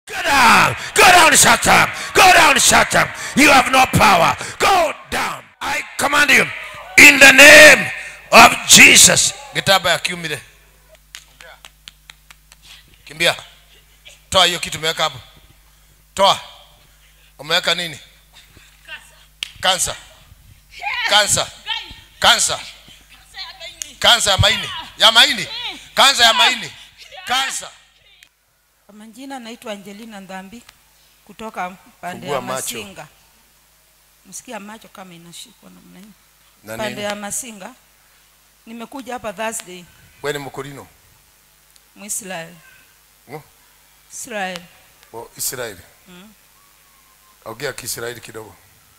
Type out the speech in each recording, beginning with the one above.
Go down. Go down, Satan. Go down, Satan. You have no power. Go down. I command you in the name of Jesus. Gitaba ya kiumile. Kimbia. Toa hiyo kitu umeweka hapo. Toa. Umeweka nini? Kansa. Kansa. Kansa. Kansa ya maini. Ya maini. Kansa ya maini. Kansa. Kwa majina naitwa Angelina Ndhambi kutoka pande Fungua ya macho. Masinga. Msikia macho kama inashikwa namna hii. Na Pande nini? ya Masinga. Nimekuja hapa Thursday Wewe ni mkurino. Muisrael. Mm. Israel. Oh, Israeli. Ongea Kiisraeli kidogo.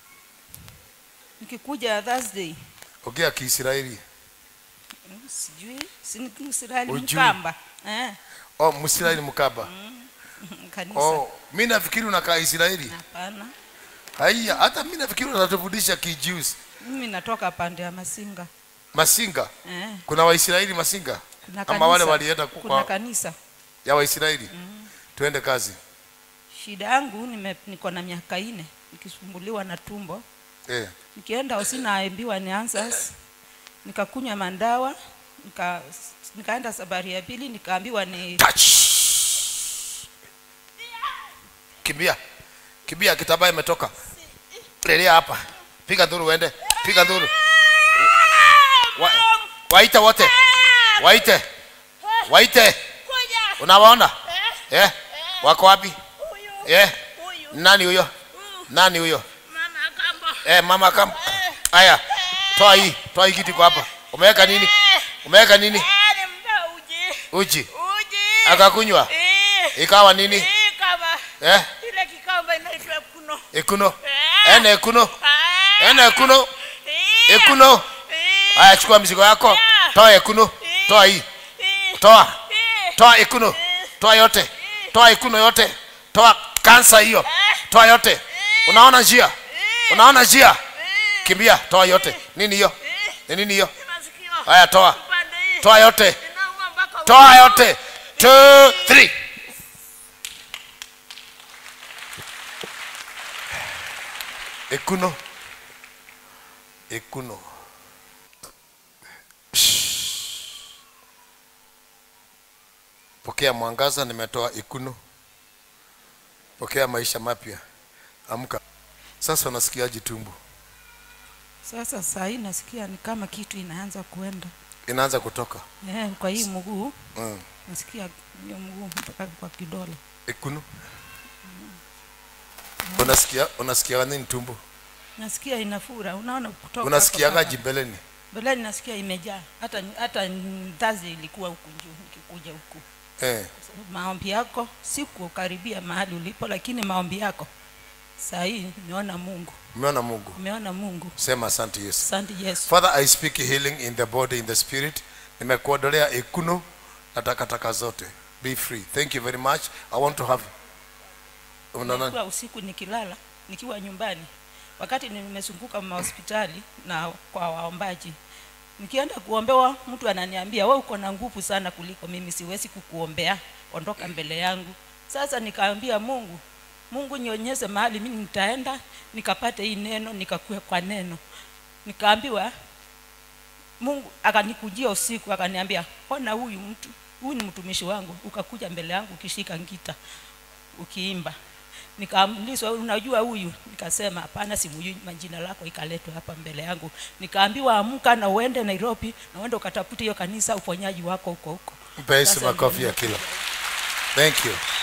Nikikuja Thursday Ongea Kiisraeli. mm, sijui si ni Israeli Hujui. Mkamba. Eh, Oh, Mwisraeli mkaba. kanisa. Oh, mimi nafikiri unakaa Israeli. Hapana. Haya, hata mimi nafikiri unatufundisha Kijews. Mimi natoka pande ya Masinga. Masinga. Eh, Kuna Waisraeli Masinga? kuna Ama wale kanisa. walienda kuna kwa kanisa. ya Waisraeli. Tuende kazi. Shida yangu nime, niko na miaka ine nikisumbuliwa na tumbo Eh. nikienda hosi naambiwa ni answers nikakunywa mandawa nika, nikaenda safari ya pili nikaambiwa ni Touch. Kimbia. Kimbia kitambaa imetoka. Lelia hapa. Piga dhuru uende. Piga dhuru. Wa, waite wote. Waite. Waite. Unawaona? Eh? Wako wapi? Eh? Nani huyo? Nani huyo? Eh, mama kam. Aya. Toa hii. Toa hii kitu iko hapa. Umeweka nini? Umeweka nini? Uji. Akakunywa. Ikawa nini? Eh? ile kikamba inaitwa kuno Ekuno. Ene ekuno. Ene ekuno. Ekuno. Aya chukua mzigo yako. Toa ekuno. Toa hii. Toa. Toa ekuno. Toa yote. Toa ekuno yote. Toa kansa hiyo. Toa yote. Unaona njia? Unaona njia? Kimbia, toa yote. Nini hiyo? Ni nini hiyo? masikio Haya toa. upande hii Toa yote. inauma mpaka Toa yote. Two, three. Ekuno. Ekuno. Shh. Pokea mwangaza, nimetoa ekuno. Pokea maisha mapya. Amka. Sasa unasikiaje tumbo? sasa saa hii nasikia ni kama kitu inaanza kuenda Inaanza kutoka. eh, kwa hii mguu Mm. nasikia hiyo mguu mpaka kwa kidole Ekuno. Unasikia unasikia nini tumbo? nasikia inafura unaona kutoka Unasikiagaji mbeleni? mbeleni nasikia imejaa hata hata ndazi ilikuwa huku juu nikikuja huku Eh. maombi yako sikukaribia mahali ulipo lakini maombi yako saa hii nimeona mungu Umeona Mungu? nimeona mungu Sema asante Yesu. asante yesu Father, I speak healing in the body, in the spirit. Nimekuondolea ekuno na takataka zote. Be free. Thank you very much. I want to have Unaona? Nilikuwa usiku nikilala nikiwa nyumbani wakati nimezunguka mahospitali na kwa waombaji nikienda kuombewa mtu ananiambia we uko na nguvu sana kuliko mimi siwezi kukuombea ondoka mbele yangu sasa nikaambia mungu mungu nionyeshe mahali mimi nitaenda nikapate hii neno nikakue kwa neno nikaambiwa mungu akanikujia usiku akaniambia ona huyu mtu huyu ni mtumishi wangu ukakuja mbele yangu ukishika ngita ukiimba nikaulizwa unajua huyu nikasema hapana simujui majina lako ikaletwa hapa mbele yangu nikaambiwa amka na uende nairobi na uende ukatafute hiyo kanisa uponyaji wako huko huko Mpe Yesu Sasa makofi ndio- ya kila. Thank you.